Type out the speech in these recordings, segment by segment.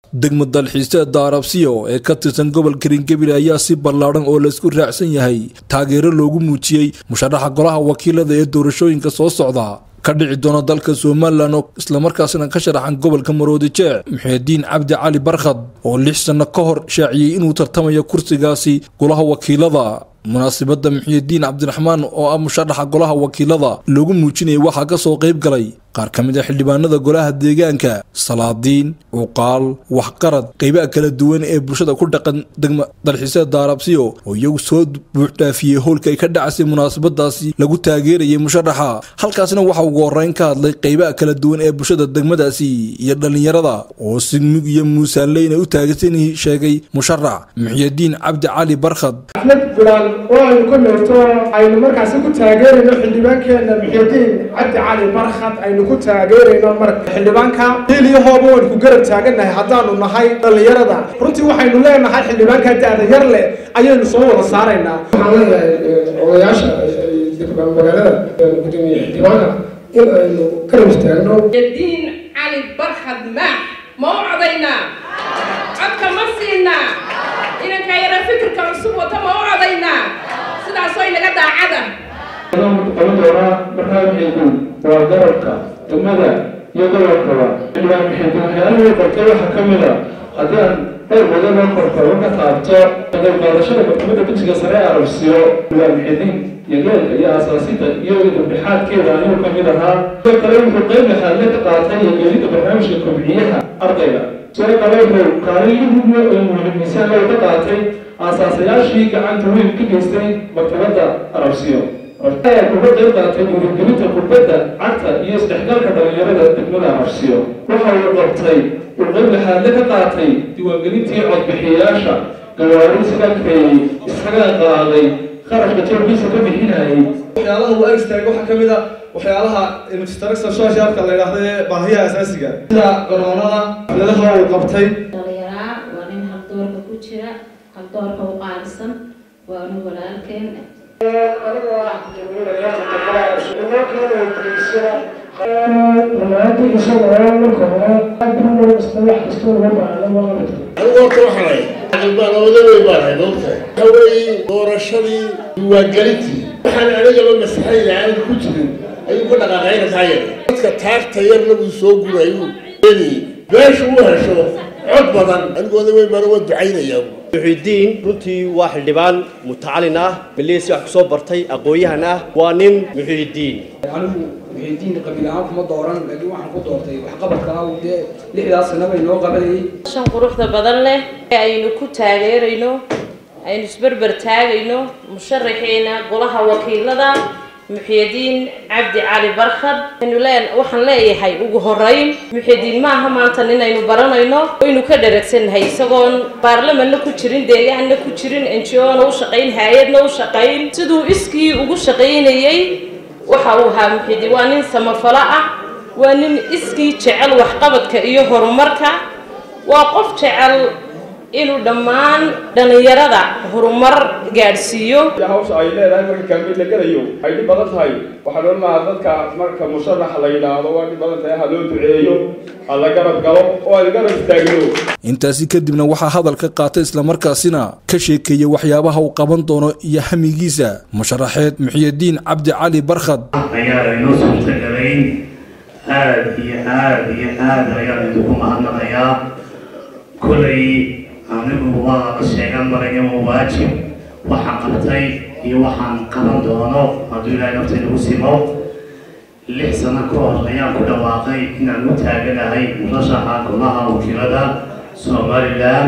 degmo dalxiiseeda arabsiyo ee ka tirsan gobolka ringabil ayaa si ballaadhan oo laysku raacsan yahay taageero loogu muujiyey musharaxa golaha wakiilada ee doorashooyinka soo socda ka dhici doona dalka somalilan oo islamarkaasna ka sharaxan gobolka maroodi jeec muxiidiin cabdi cali barkhad oo lix sanno ka hor shaaciyey inuu tartamayo kursigaasi golaha wakiilada munaasibadda muxiidiin cabdiraxmaan oo ah musharaxa golaha wakiilada loogu muujinayay waxaa ka soo qayb galay qaar ka mid a xildhibaanada golaha deegaanka salaadiin cuqaal waxqarad qaybaha kala duwan ee bulshada ku dhaqan degma dalxiiseeda arabsiyo oo iyagu soo buuxdhaafiyey howlka ay ka dhacasay munaasabadaasi lagu taageerayay musharaxa halkaasna waxa ugu horeyn ka hadlay qaybaha kala duwan ee bulshada degmadaasi iyo dhallinyarada oo si mug iyo muusaanleyna u taageersan sheegay musharax muxiidiin cabdi cali barkhad axmed bilaal oo aynu ka noogto aynu markaasi ku taageerayno xildhibaankeena muxiidiin cabdi cali barkhad aynu ku taageerayno marka xildhibaanka hiiliyahooba waynu ku garab taagannahay haddaanu nahay dhallinyarada runtii waxaynu leenahay xildhibaanka da-da yar leh ayaynu soo wada saaraynaa waxaan leenahay odayaasha magaalada gudoomiye xildhibaanka in aynu garab istaagno diin cali barkhad maax ma u codaynaa codka ma siinaa inanka yara fikirka cusub wata ma u codaynaa sidaasoo inaga daacada qaban doonaa barnaamijku waa garabka degmada iyo gobolkaba xildhibaan muxiidiin waxyaalihii qortay waxaa ka mid a haddii aan dhowr badan oo korkoro ka taabto qayb qaadashada maxkamadda dugsiga sare ee arabsiyo xildhibaan muxiidiin iyo geelka iyo aasaasidda iyo dambixaadkeeda ayuu ka mid ahaa sidoo kale wuxuu qayb laxaadle ka qaatay iyo geelidda barnaamijka kobciyaha ardayga sidoo kale wuxuu kaalin mugme oo muhiimmiisaan loo ka qaatay aasaasayaashii gacanta weyn ka geystay maktabadda arabsiyo ayaa kuga qayb qaatay dhiirigelinta kurbadda cagta iyo isdhexgalka dhallinyarada degmada arabsiyo waxa uu qabtay uu qayb laxaadle ka qaatay diiwaangelintii codbixiyayaasha gawaari isaga kareeyey isaga qaaday qarashka jeebkiisa ka bixinayay waxyaalaha uu agstaaga waxaa ka mid a waxyaalaha infrastructure socialka la yidhaahdo ee baahiyaha asaasiga sida garoonada xafladaha uu qabtay dhalinyaraa waa nin haldoorka ku jira haldoorka u qaalisan waa nin walaalkeen anigoo ah rumaantii isagoo marka hore adduun kasta wax kasta uga baahda ma qabto anigu horta waxaanay baan odaday baan hay moogtahay waxa weeye doorashadii diiwaangelintii waxaan anigaba masaxayda aanan ku jirin ayuu ka dhaqaaqayna kaa yar dadka taagta yarna buu soo gurayuu eenayey meesha u hesho cod badan anigu oday weyn baan uga ducaynayaa muxiidiin runtii waa xildhibaan mutacalin ah maleesi wax kusoo bartay aqoon-yahan ah waa nin muxiidiin anigu muxiidiin qabiil ahaan kuma dooran laakiin waxaan ku doortay waxqabadka ah dee lixdaas sana bay noo qabanayay shan quruxda badan leh ee aynu ku taageerayno aynu isberber taagayno musharaxeena golaha wakiilada muxiidiin cabdi cali barkhad waxaan leeyahay ugu horeyn muxiidiin maaha maanta ninaynu baranayno waynu ka dharagsannahay isagoon baarlamanna ku jirin deegaanna ku jirin ngo-na u shaqayn hay-adna u shaqayn siduu iskii ugu shaqaynayey waxa uu ahaa muxiidiin waa nin samafalo ah waa nin iskii jecel waxqabadka iyo horumarka waa qof jecel inuu dhammaan dhallinyarada horumar gaadhsiiyo hawsha ay leedahay marka kaamil la gelayo ay dhib badan tahay waxaa loo lahaa dadka marka musharax la yidhaahdo waa dhib badan tahay ha loo duceeyo ha la garab galo oo aan garab istaagno intaasi kadibna waxaa hadalka qaatay islamarkaasina ka sheekeeyey waxyaabaha uu qaban doono iyo hamigiisa musharaxeed muxiidiin cabdi cali barkhad ayaa inoo suurtagalayn aad iyo aad iyo aad ayaan idinku mahadnaqayaa kolay anigu waa la sheegan marayo waa waajib waxaan qabtay iyo waxaan qaban doono hadduu ilaahay naftaynagu simo lix sano ka hor ayaan ku dhawaaqay inaan u taaganahay murashaxa golaha wakiilada somalilan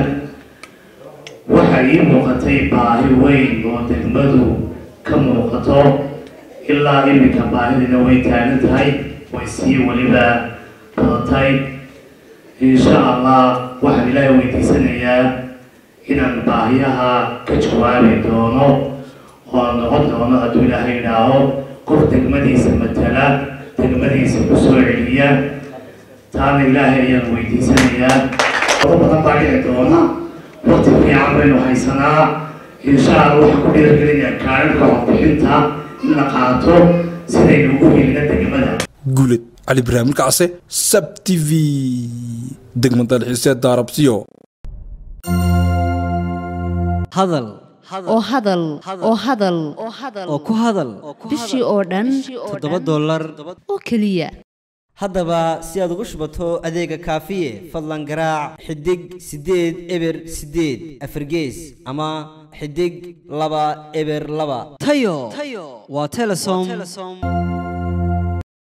waxaa ii muuqatay baahi weyn oo degmadu ka muuqato ilaa iminka baahidina way taagan tahay way sii weliba badatay insha allah waxaan ilaahay weydiisanayaa inaan baahiyaha ka jawaabi doono oo noqon doono hadduu ilaahay idhaaho qof degmadiisa matala degmadiisa ku soo celiya taana ilaahay ayaan weydiisanayaa wado badan baa dhici doona waqti fiican baynu haysanaa insha allah waxaan ku dhiirigelinayaa kaalinka codbixinta in la qaato sidaynu ugu helina degmada guuled cali ibraahim kacse sab t v degmad dalxiiseed daarabsiyo hadal oo hadal oo hadal oo ku hadal bishii oo dhan toddoba dollar oo keliya haddaba si aad ugu shubato adeega kaafiye fadlan garaac xidig siddeed eber siddeed afargees ama xidig laba eber laba tayo waa telesom